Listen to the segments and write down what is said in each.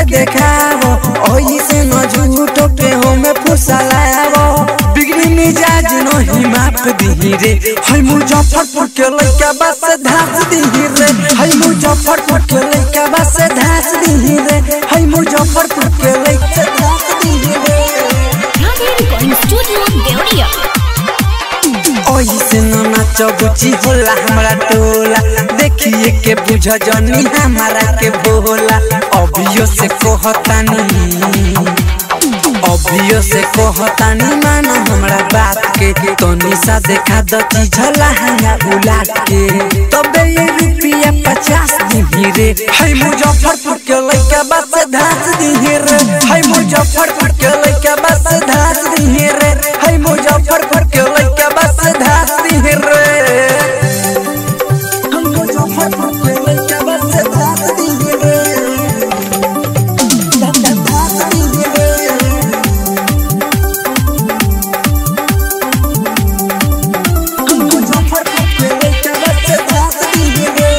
देखावो ओही से न झूठो पे हमें फुसलावो बिगड़ी मिजाज नहीं माफ दिही रे हई मुजफ्फरपुर के लइका बस धास दिही रे हई मुजफ्फरपुर के लइका बस धास दिही रे हई मुजफ्फरपुर के लइका धास दिही रे Radhe Recording Studio, Deoria. ओइसे न नाच बुची होला हमरा टोला देखिए के बुझ जनी हमारा के भोला अभियो से कहतानी अभियो से कहतानी माना हमरा बात के तनी सा देखा दती झला हंगा उलाट के तबे ये रुपया पचास दिही रे हई मुजफ्फरपुर के लइका बस धास दिही रे हई मुजफ्फरपुर के लइका बस धास दिही रे हई मुजफ्फरपुर के लइका बस धास दिही रे हम मुजफ्फरपुर के लइका बस धास दिही रे धास दिही रे हम मुजफ्फरपुर के लइका बस धास दिही रे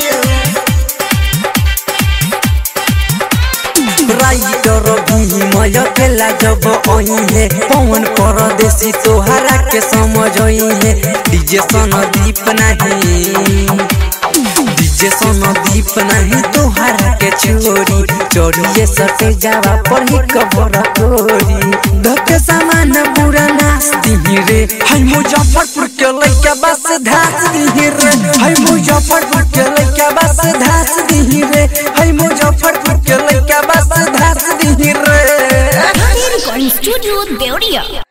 राइटर भीमय केला जब है पवन परदेसी तोहरा के समझ है डीजे सनदीप नहीं डीजे सनदीप नहीं तोहरा के छोरी चोरिए सटे जावा पर ही कबर कोरी धके सामान पूरा नाश दिही रे हई मुजफ्फरपुर के लइका बस धास दिही रे हई मुजफ्फरपुर के लइका बस धास दिही रे हई मुजफ्फरपुर के लइका बस धास दिही रे Radhe Recording Studio, Deoria.